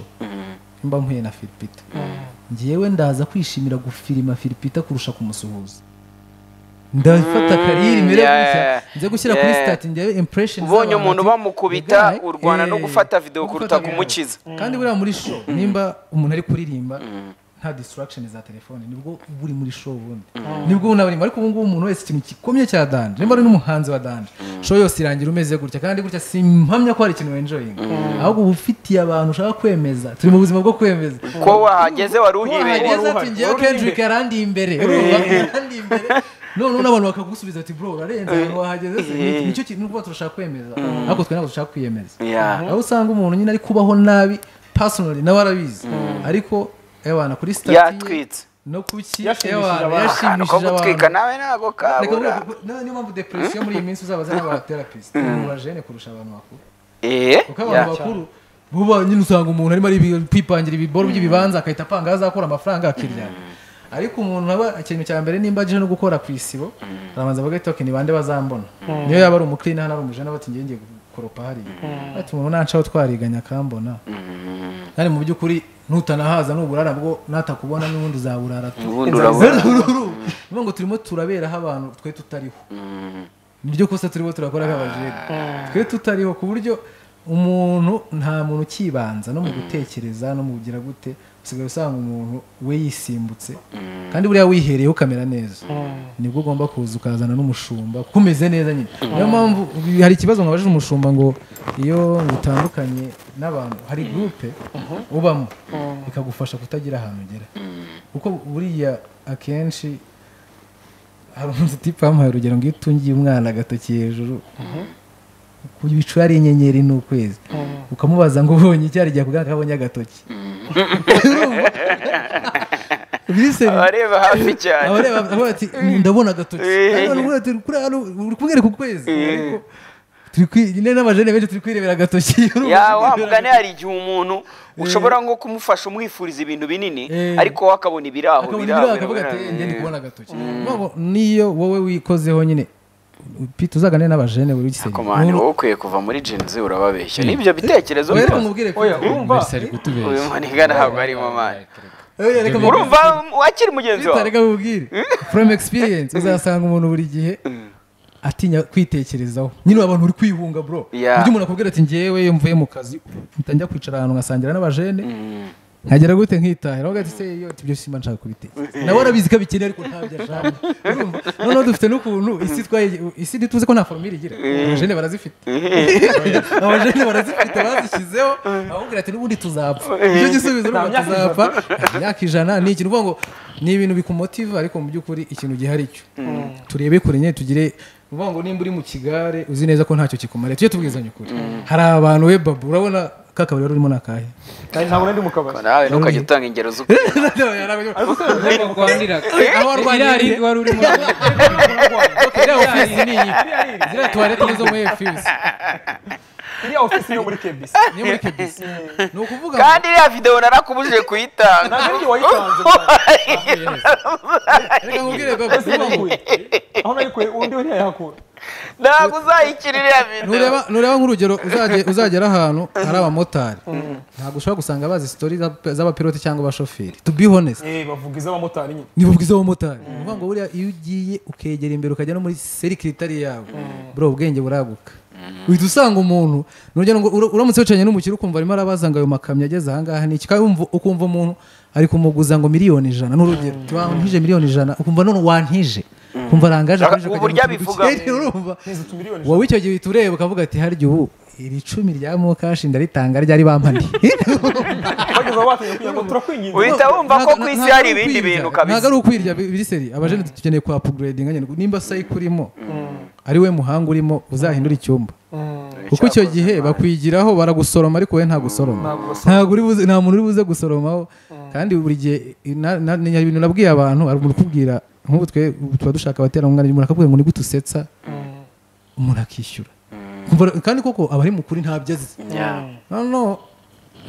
nimba mpuye na filipita ngewe ndaza kwishimira gufirima filipita kurusha kumusuhuza ndafata kariri mbere yeah, gutya yeah. nze gushyira kuri Yeah. stati njyewe impression ubonye z'abantu umuntu bati, bamukubita "Guy, urwana no eh, gufata video kuruta video." kumukiza." kandi buriya muri show nimba umuntu ari kuririmba nta distraction za telefone nibwo uba uri muri show ubundi nibwo unabaririmba ariko ubu ngubu umuntu wese ikintu gikomye cya danje nimba ari n'umuhanzi wa danje show yose irangira umeze gutya kandi gutya simpamya ko hari ikintu wenjoyinga ahubwo uba ufitiye abantu ushaka kwemeza turi mu buzima bwo kwemeza ko wahageze wari uhibereye wahageze ati ngewe kendrick yarandiye imbere urumva yarandiye imbere noneho n'abantu bakagusubiza ati bro urarenze ahantu wahageze se Ni- nicyo kintu nuko turashaka kwemeza ariko twe ntabwo dushaka kwiyemeza Yeah. aho usanga umuntu nyine ari kubaho nabi personally nawe arabizi ariko ewana kuri stati ye, yatwitse no kuki Yashimishije ewana, abantu. ahantu ko yashimishije gutwika abantu nawe ntabwo Reka kabura mvuge, na- niyo mpamvu depression muri iyi minsi uzabaza n'abatherapist bajene kurusha abantu bakuru eh kuko abantu bakuru buba nyine usanga umuntu arimo ari kwipangira ibiboro by'ibibanza akahita apanga aho azakura amafaranga akirya ariko umuntu aba ikintu cya mbere nimba aje no gukora ku isibo arabanza bagahita bati ni bande bazambona niyo yaba ari umukirina hano ari umujana bati ngiye ngiye gukoropa hariya ati umuntu nancaho twariganya akambona kandi mu by'ukuri nutanahaza n'uburara bwo natakubona n'ubundi uzaburara tu ubundi urabona niyo ngo turimo turaberaho abantu twe tutariho nibyo kosa turimo turakora nk'abajene twe tutariho ku buryo umuntu nta muntu ukibanza no mu gutekereza no mu kugira gute usigaye usanga umuntu we yisimbutse kandi buriya wihereyeho ukamera neza nibwo ugomba kuza ukazana n'umushumba kuko umeze neza nyine niyo mpamvu hari ikibazo mwabajije umushumba ngo iyo utandukanye n'abantu hari gurupe ubamo ikagufasha kutagira ahantu ugera kuko buriya akenshi hari umusiti pamuhaye urugero ngo iyo utungiye umwana agatoki hejuru ku bicu hari inyenyeri n'ukwezi ukamubaza ngo ubonye icyari gihe kugaragara abonye agatoki bise abareba hafi cyane abareba avuga ati ndabona agatoki Nanone uvuga ati, "Kuri hano, uri kumwereka ukwezi ariko turi kwi- nyine n'amajene benshi turi kwirebera agatoki ya wa mugani hari igihe umuntu ushobora nko kumufasha umwifuriza ibintu binini Eh. ariko we akabona ibiri aho akabona biri ibiraha aho, akavuga ati biri aho. "Eh, njye ndi kubona agatoki Urumva ngo niyo wowe wikozeho nyine pita uzaganire n'abajene buri gisenge komani wowe ukwiye kuva muri jenzi urababeshya n'ibyo bitekerezo oya reka byose. nkubwire Oya, Chris, urumva? Mercy ari kutubeshya. uyu muniga ntabwo arimo amani Oya, reka mubwire. urumva wakiri mugenzi Pita, wawe reka mubwire from experience uzasanga umuntu buri gihe atinya kwitekerezaho nyine abantu uri kwihunga bro Yeah. ibyo umuntu akubwira ati ngewe iyo mvuye mu kazi njya kwicara ahantu nkasangira n'abajene nkagera gute nkitahira aho ati se yo ati ibyo simba nshaka kubitekereza nawe arabizi ko abikeneye ariko ntabyo ashaka Urumva? noneho dufite n'ukuntu isi twaye- isi ntituzi ko nta formire igira abajene barazifite abajene barazifite bazishyizeho ababwira ati n'ubundi tuzapfa icyo gisubizo ni Nta ubu myaka tuzapfa imyaka ijana ni ikintu uvuga ngo ni ibintu bikumotiva ariko mu by'ukuri ikintu gihari cyo turebe kure nyine tugire uvuga ngo nimba uri mu kigare uzi neza ko ntacyo kikumariye tujye tubwizanya ukuri hari abantu we babu urabona kakabari wari urimo n'akahe ntabwo nari ndi mu kabari nawe ntukajya utanga ingero z'uko ariko rwaniraga aho iriya rindi warwaniriye wari urimo iriya ofisi ni iyi ziriya tuwarete ni izo muri efuse iriya ofisi yo muri kebisi niyo muri kebisi ni ukuvuga ngo kandi iriya videwo narakubujije kuyitanga ntabwo ari wayitanze reka nkubwire baba ese nayikuye aho nayikuye undi we ntiyayahakura ntabwo uzayikira iriya videwo nureba nureba nk'urugero uzage- uzagera ahantu hari abamotari ntabwo ushobora gusanga bazi sitori z'abapiloti cyangwa abashoferi to be honest Eh, bavuga iz'abamotari nyine niba ubwiza abamotari ni ukuvuga ngo buriya iyo ugiye ukegera imbere ukajya no muri serikiritari yawe bro ubwenge buraguka uhita usanga umuntu nurugero ngo ura- uramutse wicaranye n'umukire ukumva arimo arabaza ngo ayo makamyo ageze ahangaha ni iki kandi wumva- ukumva umuntu ari kumuguza ngo miliyoni ijana n'urugero wantije miliyoni ijana ukumva none wantije ukumva arangaje Ubu akajya mu buryo kintu abivuga. gikeye, urumva neza utumiliyoni wowe icyo gihe uhita ureba ukavuga ati harya ubu iri cumi rya mokashi ndaritanga ryari bampaniye bageze aho batinye kugira ngo turakwinginze Uhita wumva ko Ntago- ku isi ntago hari ari ibindi ukwirya. bintu ntago kabisa ari ukwirya bi- biri seri abajene dukeneye kwa apuguredinga nyine nimba sayiko urimo ari we muhanga urimo uzahindura icyumba kuko icyo gihe bakwigiraho baragusoroma ariko wowe nta gusoroma ntago uri buze- nta muntu uri buze gusoromaho kandi buri gihe na- na- ni ibintu nabwiye abantu hari umuntu ukubwira nk'ubu twe ubu tuba dushaka abaterankunga umuntu akakubwira ngo nigute usetsa umuntu akishyura Kumva- kandi koko aba ari mukuri ntabyo azi noneho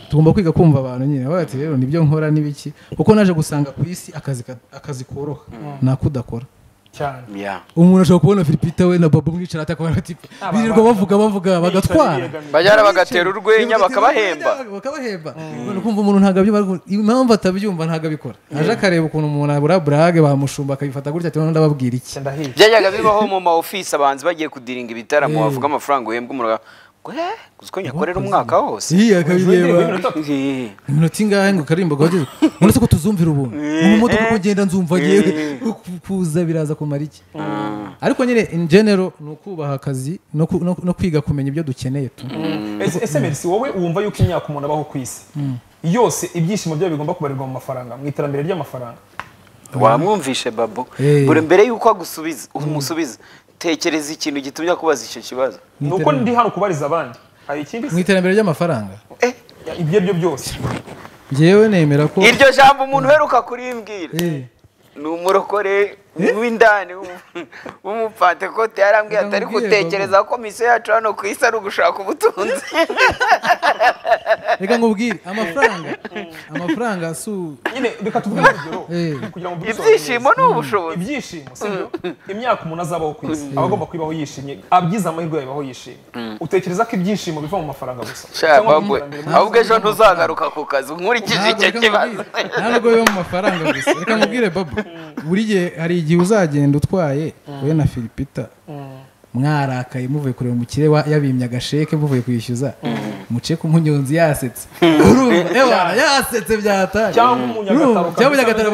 tugomba kwiga kumva abantu nyine bavuga ati rero nibyo nkora n'ibiki kuko naje gusanga ku isi akazi ka- akazi koroha ni ako udakora cyane Ya. umuntu ashobora kubona filipita we na babo mwicara atakabona ati birirwa bavuga bavuga bagatwara bajyana bagatera urwenya Birirwa bakabahemba bakabahemba none kumva umuntu ntabwo abyumva ariko impamvu atabyumva ntabwo abikora aje akareba ukuntu umuntu abura burage bamushumba akabifata gutya ati none ndababwira iki ndahiye byajyaga bibaho mu ma office abahanzi bagiye kudiringa ibitaramo bavuga amafaranga uhembwa umuntu ngo eh uzi ko nyakorera umwaka wose iyi akabireba Eh. iminota ingahe ngo karirimba gahageze uretse ko tuzumvira ubuntu mu modoka uko ugenda nzumva yewe kuza biraza kumara iki ariko nyine in general ni ukubaha akazi no ku- no- no kwiga kumenya ibyo dukeneye tu Ese- ese merisi wowe wumva yuko imyaka umuntu abaho ku isi yose ibyishimo byayo bigomba kubarirwa mu mafaranga mu iterambere ry'amafaranga wamwumvishe babo Eh. buri mbere y'uko agusubiza umusubiza tekereza ikintu gitumye akubaza icyo kibazo ni uko ndi hano kubariza abandi hari ikindi mu se iterambere ry'amafaranga Eh, ibyo ari byo byose yewe nemera ko iryo jambo umuntu uheruka kurimbwira Eh, ni umurokore w'indani w'umu- w'umupantekote yarambwiye atari Ndamubwiye, Babo. gutekereza ko misiyo yacu hano ku isi ari ugushaka ubutunzi reka nkubwire amafaranga amafaranga si u- nyine reka tuvuge urugero Eh. kugira ngo dusobanure ibyishimo ni ubushobozi ibyishimo sibyo imyaka umuntu azabaho ku isi aba agomba kuyibaho yishimye abyize amahirwe yabaho yishimye utekereza ko ibyishimo biva mu mafaranga gusa Sha, Cyangwa mu Babwe, iterambere muri- ahubwo ejo ntuzagaruka ku kazi nkurikije Ntabwo icyo reka kibazo nkubwire, ntabwo biba mu mafaranga gusa reka mubwire babo buri gihe hari igihe uzagenda utwaye wowe na filipita mwarakaye muvuye kureba umukire wa- yabimye agasheke muvuye kwishyuza muce ku munyonzi yasetse urumva ewana yasetse byatari cyangwa umunyagatabo cyangwa umunyagataro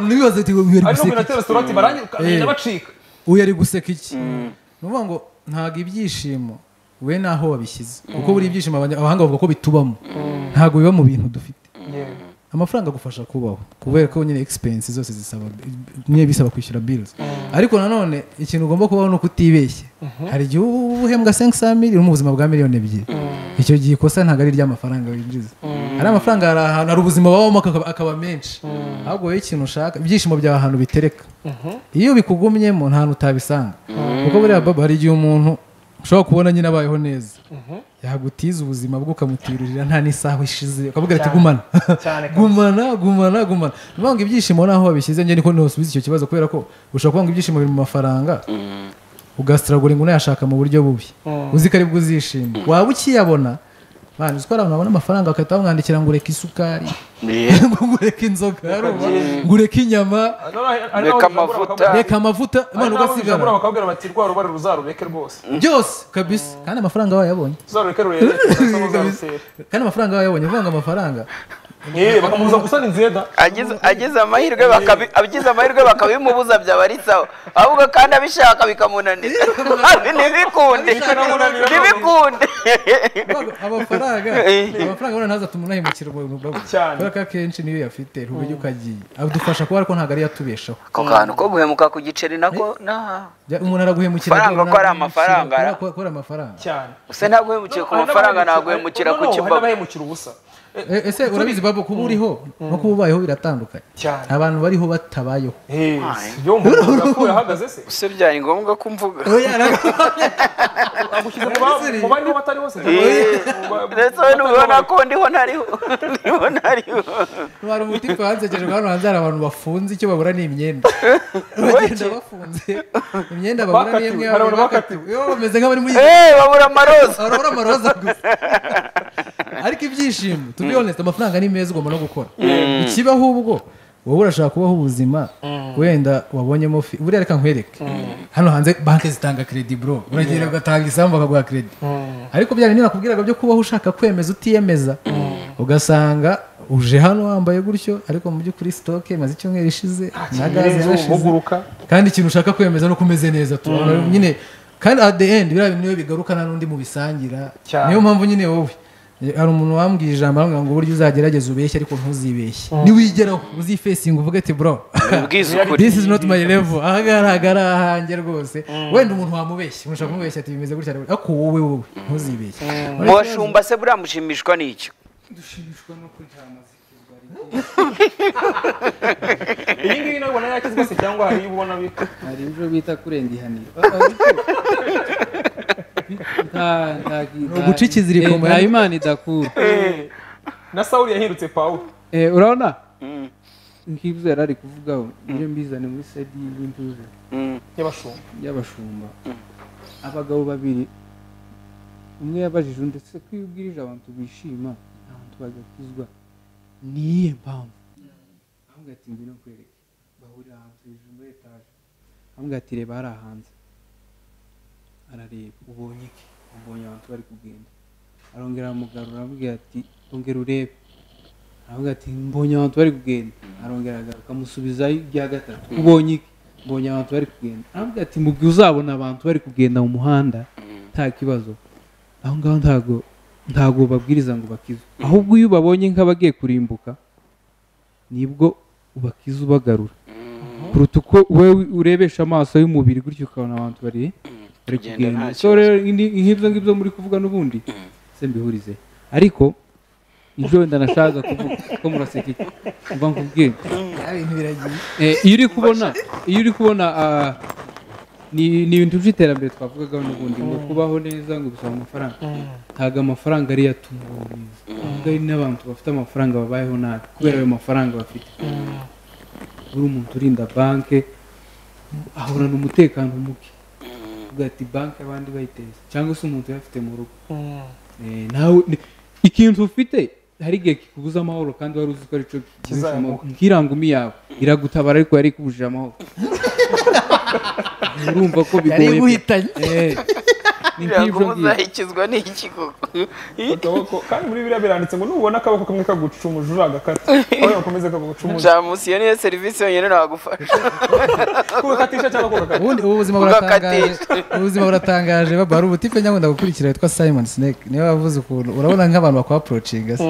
ntibibaze uti uyu ariko ari guseka minota iki restaurant barangiye ukagenda Eh. bacika uyu ari guseka iki ni ukuvuga ngo ntabwo ibyishimo we naho wabishyize kuko buri ibyishimo abanya- abahanga bavuga ko bitubamo ntabwo biba mu bintu dufite yewe amafaranga agufasha kubaho kubera ko nyine expense zose zisaba nyine bisaba kwishyura bills ariko nanone ikintu ugomba kubaho ni uko utibeshya hari igihe uba uhembwa 500 miliyoni mu buzima bwa miliyoni ebyiri icyo gihe ikosa ntabwo ari iry'amafaranga winjiza hari amafaranga hari ahantu hari ubuzima babamo akaba- akaba menshi ahubwo wowe ikintu ushaka ibyishimo byawe ahantu bitereka iyo bikugumyemo nta hantu utabisanga kuko buriya baba hari igihe umuntu ushobora kubona nyine abayeho neza yagutiza ubuzima bwe ukamutiririra nta n'isaha ishize ukavuga ati gumana cyane kabisa. gumana gumana gumana ni ukuvuga ngo ibyishimo naho wabishyize njye niko ntusubize icyo kibazo kubera ko ushobora kuvuga ngo ibyishimo biri mu mafaranga ugasiragura ngo unayashaka mu buryo bubi uzi ko aribwo uzishima waba ukiyabona man uzi ko hari abantu babona amafaranga bagahita bamwandikira ngo ureke isukari ngo ureke inzoga urumva? ngo ureke inyama Reka amavuta. reka amavuta man ugasigara bakabwira bati rwa rubari ruzarureke rwose byose kabisa kandi amafaranga wayabonye uzarureke rurebe uzasa n'uzarusera. kandi amafaranga wayabonye uvuga ngo amafaranga yewe bakamubuza gusa ni nzeda Agize- agize amahirwe bakabi- agize amahirwe bakabimubuza byabarisaho ahubwo kandi abishaka bikamunanira Abi, ntibikunde Bikamunanira. ntibikunde Ntabwo amafaranga Eh. amafaranga ubona ntaza atuma unahemukira umuntu babu Cyane. kubera ko akenshi niyo yafite ntubujye ukagiye adufasha kuba ariko ntabwo ariyo atubeshaho ako kantu ko guhemuka ku giceri nako naha Jya- umuntu araguhemukira Faranga rwose, ko ari ntabwo amafaranga, yishira, ara- kubera- kubera amafaranga cyane use ntaguhemukiye ku mafaranga naguhemukira No, ku no, hari kibago n'abahemukira ubusa Eh, E- ese urabizi babu kuba uriho no kuba ubayeho biratandukanye Cyane. abantu bariho batabayeho eh, yo umuntu yapfuye ahagaze se use byari ngombwa ko mvuga agushyize mu ba- mu bariho batari bose ndetse we ntubibona ko ndiho ntariho ndiho ntariho hari umuti wansekejwe hano hanze hari abantu bafunze icyo babura ni imyenda bagenda bafunze imyenda babura ni imwe Bakatiwe, hari abantu bakatiwe Yo, bameze nk'abari muri eee babura amaroza arabura amaroza gusa ariko ibyishimo to be honest amafaranga ni meza ugomba no gukora ikibaho ubwo wowe urashaka kubaho ubuzima wenda wabonyemo fi buriya reka nkwereke hano hanze banki zitanga kredi bro uragenda ugatanga isambu bakaguha kredi ariko byari niba nakubwiraga byo kubaho ushaka kwemeza utiyemeza ugasanga uje hano wambaye gutyo ariko mu by'ukuri sitoke maze icyumweru ishize na gaze yarashize muguruka kandi ikintu ushaka kwemeza nuko umeze neza tubona nyine kandi at the end biriya bintu niyo bigaruka nta n'undi mubisangira Cyane. niyo mpamvu nyine wowe hari umuntu wambwiye ijambo arambwira ngo uburyo uzagerageza ubeshye ariko ntuzibeshye niwigeraho uzifesinga uvuge ati bro ubwiza ukuri this is not my level ahagaragara ahanjye rwose wenda umuntu wamubeshya umuntu ushaka kumubeshya ati bimeze gutya ariko wowe wowe ntuzibeshye mu bashumba se buriya mushimishwa n'iki dushimishwa no kuryama zikizwa iyi ngiyi nawe ubona yakizwa se cyangwa hari iyo ubona bita hari ibyo bita kurenga ihaniro Ah, ah, ariko- Nta- nta- nta- uguca ikiziriko Eh, mu- nta imana idakura Eh, na sawuli yahindutse pawulo Eh, urabona nk'ibyo yari ari kuvugaho niyo mbizane muri sedi y'intuza y'abashumba y'abashumba abagabo babiri umwe yabajije undi ese ko iyo ubwirije abantu bishima abantu bagakizwa niyihe mpamvu ahubwo ati mbino kwereka bahurira ahantu hejuru muri etaje ahubwo ati reba hariya hanze arareba ubonye iki ubonye abantu bari kugenda arongera aramugarura aramubwira ati ongera urebe aravuga ati mbonye abantu bari kugenda arongera agaruka amusubizayo ibya gatatu ubonye iki mbonye abantu bari kugenda aravuga ati mu gihe uzabona abantu bari kugenda mu muhanda nta kibazo aho ngaho ntago ntago ubabwiriza ngo bakize ahubwo iyo ubabonye nk'abagiye kurimbuka nibwo ubakiza ubagarura kuruta uko wowe urebesha amaso y'umubiri gutyo ukabona abantu bari bari Kugenda kugenda nta so rero indi- nk'ibyo ngibyo muri kuvuga n'ubundi se mbihurize ariko ibyo wenda nashakaga kuvuga ko muraseka iki mva nkubwire ibintu biragiye Eh, iyo uri kubona iyo uri kubona ah, ni ni ibintu by'iterambere twavugagaho n'ubundi ngo kubaho neza ngo bisaba amafaranga ntabwo amafaranga ariyo atuma ubaho neza ahubwo ari n'abantu bafite amafaranga babayeho nabi kubera ayo mafaranga bafite uri umuntu urinda banke ahorana umutekano muke uvuga ati banke abandi bayiteza cyangwa se umuntu uyafite mu rugo Eh, nawe ni- ikintu ufite hari igihe kikubuza amahoro kandi wari uzi ko aricyo Kizamuka. nk'irangumi yawe iragutabara ariko yari ikubujije amahoro urumva ko yari bigoye pe. iguhitanye Eh, ni nk'ibyo ngiye uzahikizwa n'iki koko akaboko kandi muri biriya biranditse ngo nubona akaboko kamwe kagucumuje uragakata aho yakomeza kagucumuza jamusiyo niyo serivisi yonyine nagufasha kugatisha cyangwa kugakata ubundi ubu buzima buratangaje ubuzima buratangaje baba hari ubutipe nyabunda gukurikira witwa simon snake niwe wavuze ukuntu urabona nk'abantu bakwapurocinga se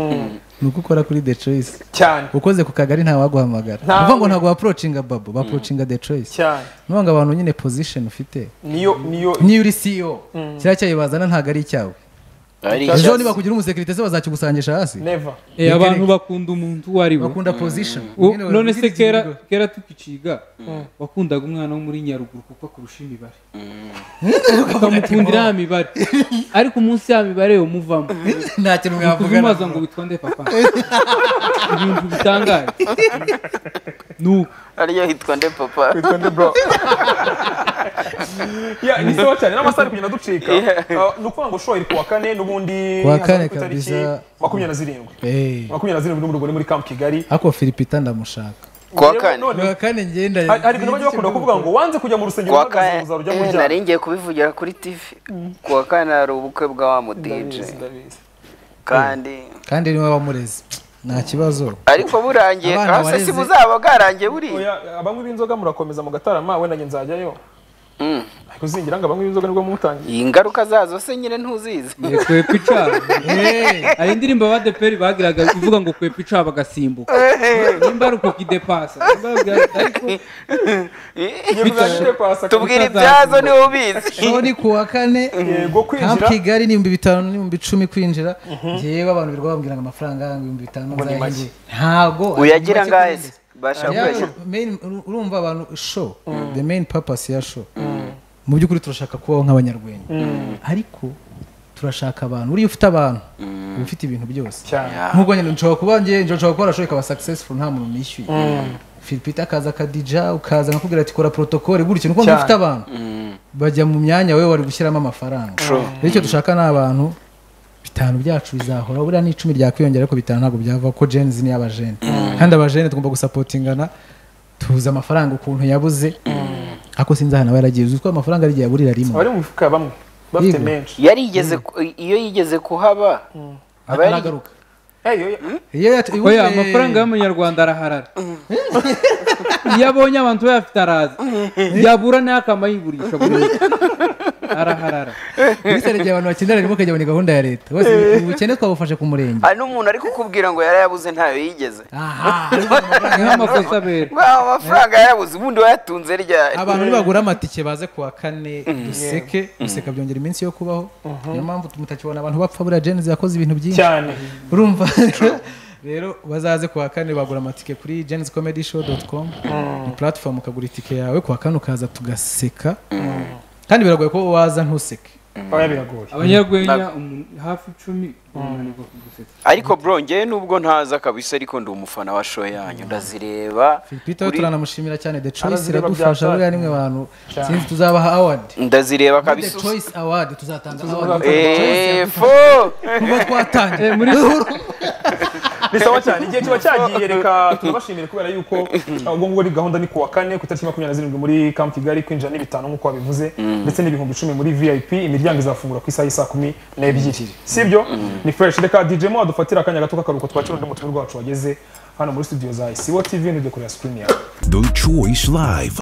ni uko ukora kuri the choice cyane ukoze ku kagari ntawaguhamagara Ntawe. uvuga ngo ntabwo wapurocinga babo bapurocinga the choice cyane niyo ngo abantu nyine position ufite niyo niyo niyo uri ceo kiriya cyayi bazana ntabwo ari icyawe ejo niba kugira umusekirite se bazakikusanyisha hasi never Eh, abantu bakunda umuntu uwo ari we bakunda position U- Nyine none se bagira kera ikirego. kera tukiciga wakundaga umwana wo muri nyaruguru kuko akurusha imibare ukamukundira ya mibare ariko umunsi ya mibare yo muvamo nta kintu mwavugana mubaza ngo witwa nde papa ibintu bitangaje ni uko ariyo hitwa nde papa witwa nde bro ya ni sawa cyane n'amasaha ari kugenda ducika Ah, ni ukuvuga ngo show iri kuwa kane n'ubundi Kuwa kane hazaba ku itariki kabisa. makumyabiri na zirindwi Eh. makumyabiri na zirindwi n'umurugore muri camp kigali ariko filipita ndamushaka kuwa Rero kane none kuwa kane ngenda hari hari ibintu bajya bakunda kuvuga ngo wanze kujya mu rusengero kuwa uhagaze kane uzarujya mu Eh, ryabo nari ngiye kubivugira kuri tv kuwa kane hari ubukwe bwa wa mudije kandi kandi niwe wamurezi nta kibazo ariko burangiye Abana hasi si wareze. buzaba bwarangiye buriya Oya, abanywi b'inzoga murakomeza mugatarama we nanjye nzajyayo Mm. ariko uzingira ngo abanywi b'inzoga nibwo mumutangiye ingaruka zazo se nyine ntuzizi Eh, kwepa icaba hari indirimbo abadeperi bagiraga ivuga ngo kwepa icaba bagasimbuka nimba ari uko kidepasa nimba ari- ariko Nyir'ubwagire kwasa tubwira Ingaruka ibyazo zazo. niwe ubizi shoni kuwa kane yego Camp kwinjira kigali ni ibihumbi bitanu n'ibihumbi icumi kwinjira njyewe abantu birirwa bambwira ngo amafaranga ngo ibihumbi bitanu Ngo ni nzayahe make. njye. ntago uyagira Make ngahe kurenza. se bashaka Yeah, kuyashyira main- uru- urumva abantu show the main purpose ya show mu by'ukuri turashaka kubaho nk'abanyarwenya ariko turashaka abantu buriya ufite abantu uba ufite ibintu byose cyane nk'ubwo nyine nshobora kuba njye njye nshobora gukora show ikaba successful nta muntu nishyuye filipita akaza akadija ukaza akakubwira ati kora protocole gutya nuko Cyane. ufite abantu bajya mu myanya wowe wari gushyiramo amafaranga rero icyo dushaka ni abantu bitanu byacu bizahora buriya ni icumi ryakwiyongera ariko bitanu ntabwo byava ko jenzi ni abajene kandi abajene tugomba gusapotingana tuzi amafaranga ukuntu yabuze ariko sinzi ahantu aba yaragiye uzi ko amafaranga arigiye aburira rimwe abari mu mifuka bamwe bafite Yego. menshi yarigeze ku- iyo yigeze kuhaba aba yari- ataragaruka Hey, oya. Iyo yat- oya ubundi- amafaranga y'amanyarwanda araharara iyo abonye abantu bayafite araza yabura nayo akamayigurisha burundu araharara ubisere igihe abantu bakenera rimwe ukajya muri gahunda ya leta bose ubukene twabufashe ku murenge hari n'umuntu ari kukubwira ngo yarayabuze ntayo yigeze aha ariko amafaranga niho amakosa abera ngo aya mafaranga yarayabuze ubundi wayatunze ryari abantu nibagura amatike baze kuwa kane duseke guseka byongera iminsi yo kubaho niyo mpamvu mutakibona abantu bapfa buriya jenzi yakoze ibintu byinshi cyane urumva rero bazaze kuwa kane bagura amatike kuri jenzicomedyshowcom platform ukagura itike yawe kuwa kane ukaza tugaseka kandi biragoye ko waza ntuseke oya biragoye abanyarwenya umuntu- hafi icumi bananirwa kugusetsa ariko bro njyewe nubwo ntaza kabisa ariko ndi umufana wa show yanyu ndazireba filipita we Kuri- turanamushimira cyane the choice Arazireba iradufasha bya buriya nimwe bantu sinzi tuzabaha award ndazireba the kabisa choice award tuzatanga award Eh, fo kuva twatangira ni sawa cyane igihe kiba cyagiye reka turabashimire kubera yuko ubwo ngubwo ari gahunda ni kuwa kane ku itariki makumyabiri na zirindwi muri camp kigali kwinjira ni bitanu nk'uko wabivuze ndetse n'ibihumbi icumi muri vip imiryango izafungura ku isaha y'isaa kumi n'ebyiri si ibyo ni fresh reka dj mo wadufatira akanya gato k'akaruhuko twakira undi mutumwa rwacu wageze hano muri studio za isibo tv ntujye kureba screen yawe The Choice Live.